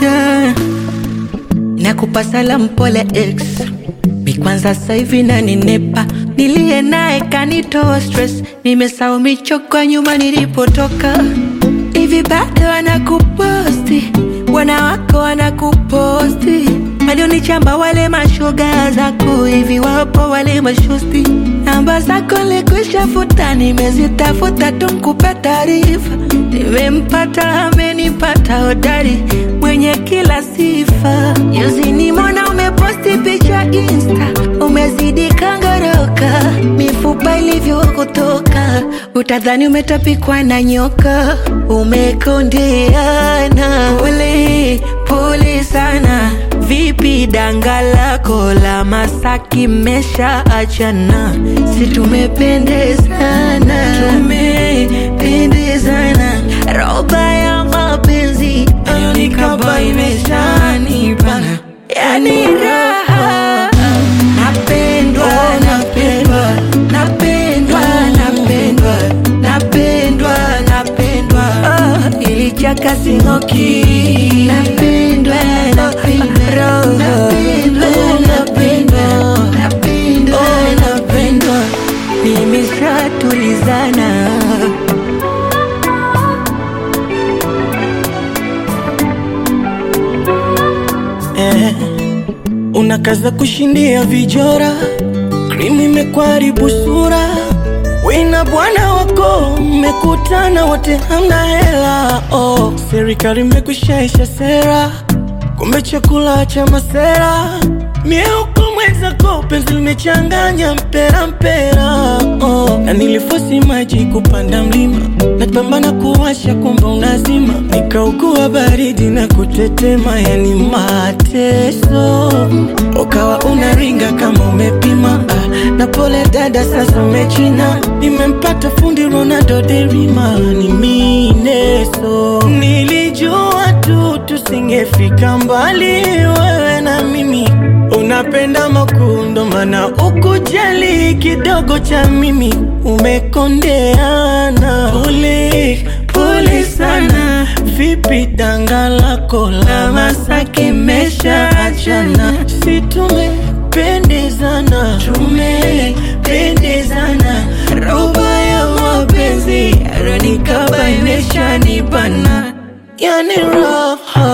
da. Nakupa salamu pole ex mi kwanza sasa hivi naninepa niliye naye kanitoa stress nimesahau michoko nyuma nilipotoka hivi bado wanakuposti wanawako wanakuposti walionichamba wale mashoga zako hivi wapo wale mashosti namba zako likushafuta nimezitafuta tu nkupe taarifa nimempata amenipata hodari mwenye kila sifa juzi nimona umeposti picha insta umezidi kangoroka mifupa ilivyokutoka utadhani umetapikwa na nyoka umekondeana pole pole sana vipi danga lako la masaki mesha achana si tumependezana tumependezana roba ya mapenzi ayonikaba imeshanipana yani raha napendwa napendwa napendwa napendwa napendwa napendwa oh, ilichaka singoki napendwa napendwa napendwa napendwa napendwa napendwa nimeshatulizana eh, unakaza kushindia vijora, krimu imekwaribu sura, wina bwana wako mmekutana wote hamna hela oh. Serikali imekushaisha sera, kumbe chakula cha masera mieuko mwenzako penzi limechanganya mpera mpera oh. Na nilifosi maji kupanda mlima napambana kuwasha kumbe unazima nikaugua baridi na kutetema yani mateso ukawa unaringa kama umepima ah, na pole dada sasa umechina nimempata fundi Ronaldo derima ni mineso nilijua tu tusingefika mbali wewe na mimi unapenda makundo mana ukujali kidogo cha mimi umekondeana pole pole sana vipi danga lako la masaki mesha achana si tumependezana tumependezana roba ya mapenzi aronikaba imeshanibana yani raha